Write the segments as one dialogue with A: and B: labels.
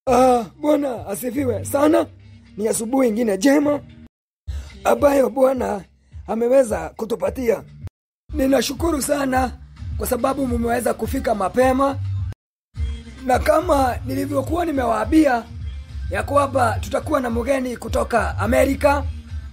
A: Ah, Bwana asifiwe sana. Ni asubuhi ingine jema ambayo Bwana ameweza kutupatia. Ninashukuru sana kwa sababu mumeweza kufika mapema, na kama nilivyokuwa nimewaambia ya kwamba tutakuwa na mgeni kutoka Amerika.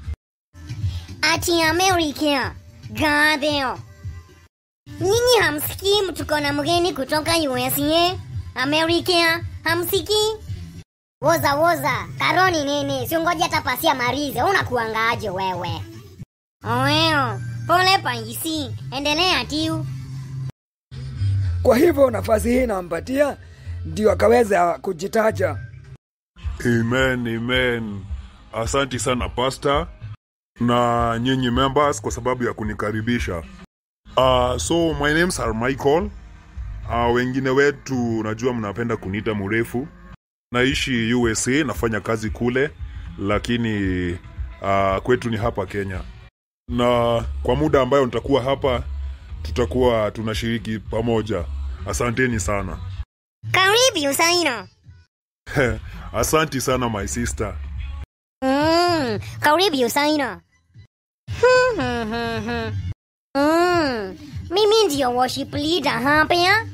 B: Ati Amerika. Gadeo. Nyinyi hamsikii tuko na mgeni kutoka USA? Amerika, hamsikii? Woza woza, karoni nini? Siongoja hata pasia marize, unakuangaaje wewe? Oeo, pole paisi, endelea tiu.
A: Kwa hivyo nafasi hii nampatia ndio akaweza kujitaja.
C: Amen, amen. Asanti sana pasta na nyinyi members kwa sababu ya kunikaribisha. Uh, so my names are Michael. Uh, wengine wetu najua mnapenda kuniita mrefu. Naishi USA, nafanya kazi kule, lakini uh, kwetu ni hapa Kenya, na kwa muda ambayo nitakuwa hapa tutakuwa tunashiriki pamoja. Asanteni sana.
B: Karibu Usaino.
C: Asanti sana my sister.
B: Mm, karibu Usaino. Hmm, hmm, hmm, hmm. Mm, mimi ndio worship leader hapa ya.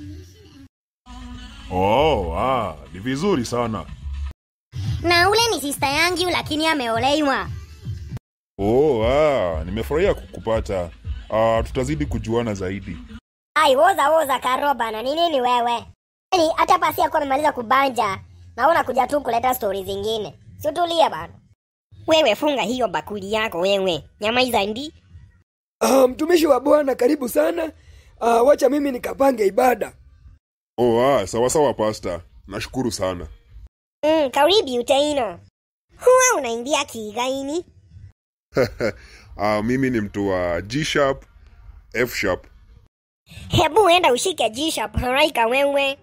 C: Oh, ah, ni vizuri sana.
B: Na ule ni sister yangu lakini ameolewa.
C: Oh, ah, nimefurahia kukupata. Ah, tutazidi kujuana zaidi.
B: Ai, woza woza karoba na ni nini wewe? Yaani hata pasi yako amemaliza kubanja na unakuja tu kuleta stori zingine. Si utulie bana. Wewe funga hiyo bakuli yako wewe. Nyamaiza ndi.
A: Ah, mtumishi wa Bwana karibu sana. Ah, wacha mimi nikapange ibada.
C: Oh, ah, sawa sawa pasta. Nashukuru sana.
B: Mm, karibu utaino. Huwa unaimbia kigaini?
C: ah, mimi ni mtu wa G sharp, F sharp.
B: Hebu enda ushike G-sharp haraka wewe.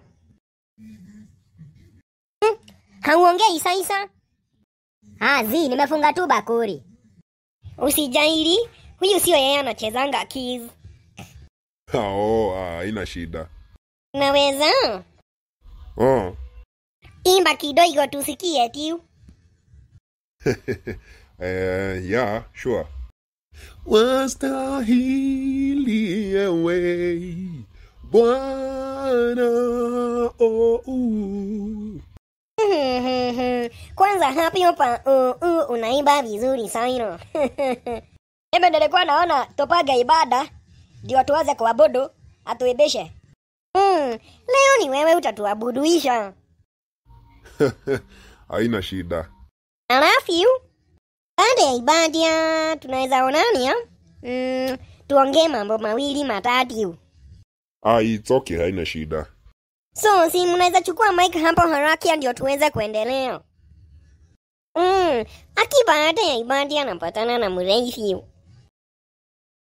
B: Hmm, hauongei saisa? Ah, zi, nimefunga tu bakuri. Usijairi, huyu sio yeye anachezanga keys.
C: Ah, oh, ah, haina shida.
B: Naweza?
C: Oh.
B: Imba kidogo tusikie tiu.
C: Eh, yeah, sure. Wastahili ewe Bwana oh, uh.
B: Kwanza hapi hapa uh, uh, unaimba vizuri sana. Ebe nilikuwa naona topaga ibada ndio tuweze kuabudu atuibishe. Mm, leo ni wewe utatuabuduisha.
C: Haina shida.
B: Alafu baada ya ibada tunaweza onania mm, tuongee mambo mawili matatu.
C: Ah, it's okay, haina shida.
B: So si mnaweza chukua mic hapo haraka ndio tuweze kuendelea. Mm, aki baada ya ibada anapatana na mrefu.